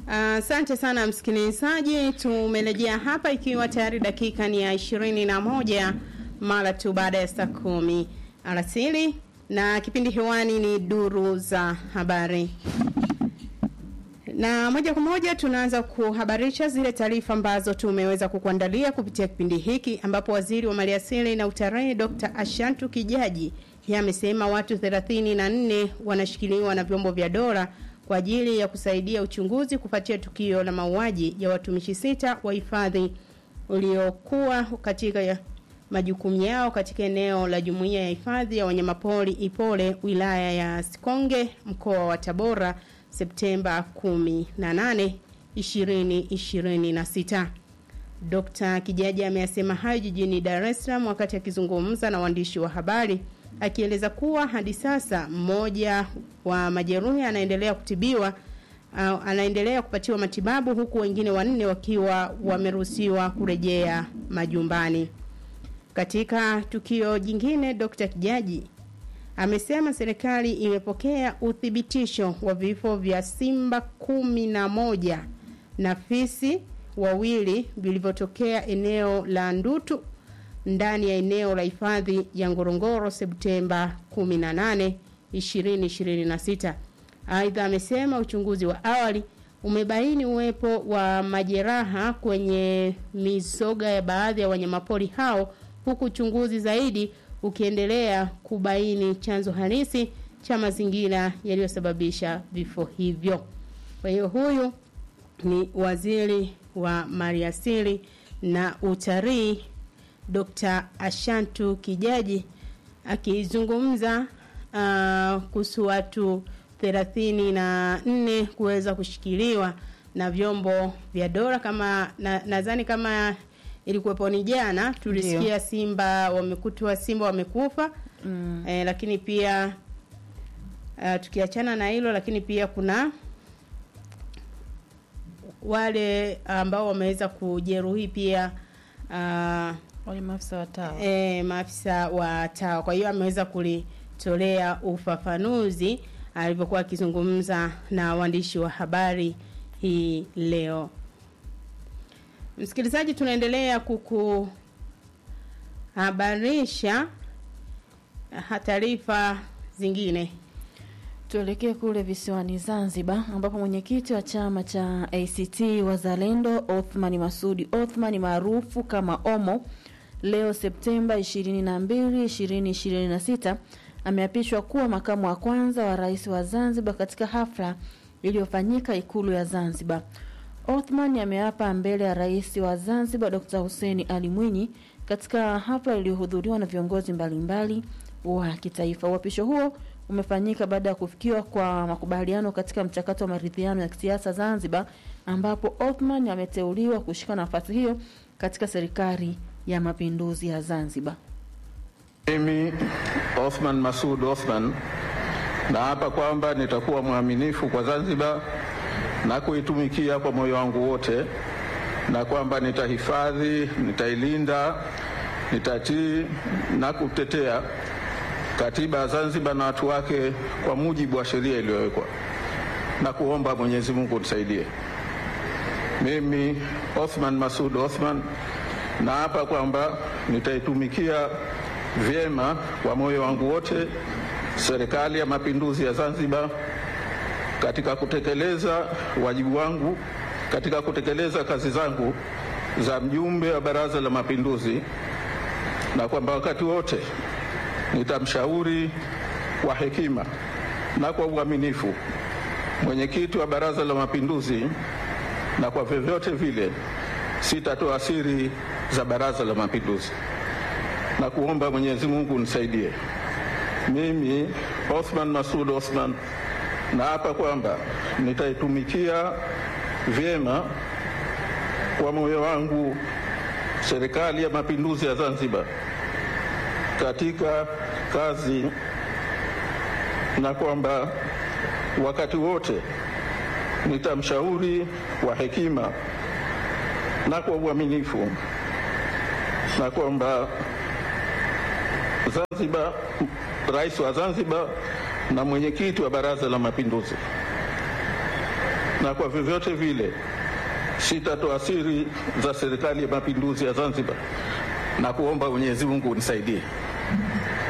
Asante uh, sana msikilizaji, tumerejea hapa ikiwa tayari dakika ni ya ishirini na moja mara tu baada ya saa kumi alasiri na kipindi hewani ni duru za habari na moja kwa moja tunaanza kuhabarisha zile taarifa ambazo tumeweza kukuandalia kupitia kipindi hiki ambapo waziri wa maliasili na utarehe Dr. Ashantu Kijaji yeye amesema watu 34 wanashikiliwa na vyombo vya dola kwa ajili ya kusaidia uchunguzi kufuatia tukio la mauaji ya watumishi sita wa hifadhi uliokuwa katika ya majukumu yao katika eneo la jumuiya ya hifadhi ya wanyamapori Ipole wilaya ya Sikonge mkoa wa Tabora Septemba 18 2026. Dr. Kijaji ameyasema hayo jijini Dar es Salaam wakati akizungumza na waandishi wa habari akieleza kuwa hadi sasa mmoja wa majeruhi anaendelea kutibiwa uh, anaendelea kupatiwa matibabu huku wengine wanne wakiwa wameruhusiwa kurejea majumbani. Katika tukio jingine, Dr. Kijaji amesema serikali imepokea uthibitisho wa vifo vya simba kumi na moja na fisi wawili vilivyotokea eneo la Ndutu ndani ya eneo la hifadhi ya Ngorongoro Septemba 18, 2026. Aidha amesema uchunguzi wa awali umebaini uwepo wa majeraha kwenye mizoga ya baadhi ya wanyamapori hao huku uchunguzi zaidi ukiendelea kubaini chanzo halisi cha mazingira yaliyosababisha vifo hivyo. Kwa hiyo huyu ni waziri wa maliasili na utalii Dr. Ashantu Kijaji akizungumza uh, kuhusu watu thelathini na nne kuweza kushikiliwa na vyombo vya dola kama nadhani na kama ilikuwepo ni jana tulisikia Ndiyo. simba wamekutwa simba wamekufa mm. eh, lakini pia uh, tukiachana na hilo lakini pia kuna wale ambao wameweza kujeruhi pia uh, wale maafisa wa TAWA e, maafisa wa TAWA. Kwa hiyo ameweza kulitolea ufafanuzi alivyokuwa akizungumza na waandishi wa habari hii leo. Msikilizaji, tunaendelea kukuhabarisha ha- taarifa zingine. Tuelekee kule visiwani Zanzibar ambapo mwenyekiti wa chama cha ACT Wazalendo Othman Masudi Othman maarufu kama Omo leo Septemba 22, 2026 ameapishwa kuwa makamu wa kwanza wa rais wa Zanzibar katika hafla iliyofanyika ikulu ya Zanzibar. Othman ameapa mbele ya rais wa Zanzibar Dr. Hussein Ali Mwinyi katika hafla iliyohudhuriwa na viongozi mbalimbali wa kitaifa. Uapisho huo umefanyika baada ya kufikiwa kwa makubaliano katika mchakato wa maridhiano ya kisiasa Zanzibar, ambapo Othman ameteuliwa kushika nafasi hiyo katika serikali ya mapinduzi ya Zanzibar. Mimi Othman Masud Othman naapa kwamba nitakuwa mwaminifu kwa Zanzibar na kuitumikia kwa moyo wangu wote, na kwamba nitahifadhi, nitailinda, nitatii na kutetea katiba ya Zanzibar na watu wake kwa mujibu wa sheria iliyowekwa, na kuomba Mwenyezi Mungu nisaidie. Mimi Othman Masud Othman naapa kwamba nitaitumikia vyema kwa moyo wangu wote serikali ya mapinduzi ya Zanzibar katika kutekeleza wajibu wangu katika kutekeleza kazi zangu za mjumbe wa Baraza la Mapinduzi, na kwamba wakati wote nitamshauri kwa hekima na kwa uaminifu mwenyekiti wa Baraza la Mapinduzi, na kwa vyovyote vile sitatoa siri za Baraza la Mapinduzi na kuomba Mwenyezi Mungu nisaidie. Mimi Othman Masud Othman naapa kwamba nitaitumikia vyema kwa moyo wangu serikali ya mapinduzi ya Zanzibar katika kazi na kwamba wakati wote nitamshauri kwa hekima na kwa uaminifu na kwamba Zanzibar, rais wa Zanzibar na mwenyekiti wa Baraza la Mapinduzi na kwa vyovyote vile sitatoa siri za Serikali ya Mapinduzi ya Zanzibar na kuomba Mwenyezi Mungu unisaidie.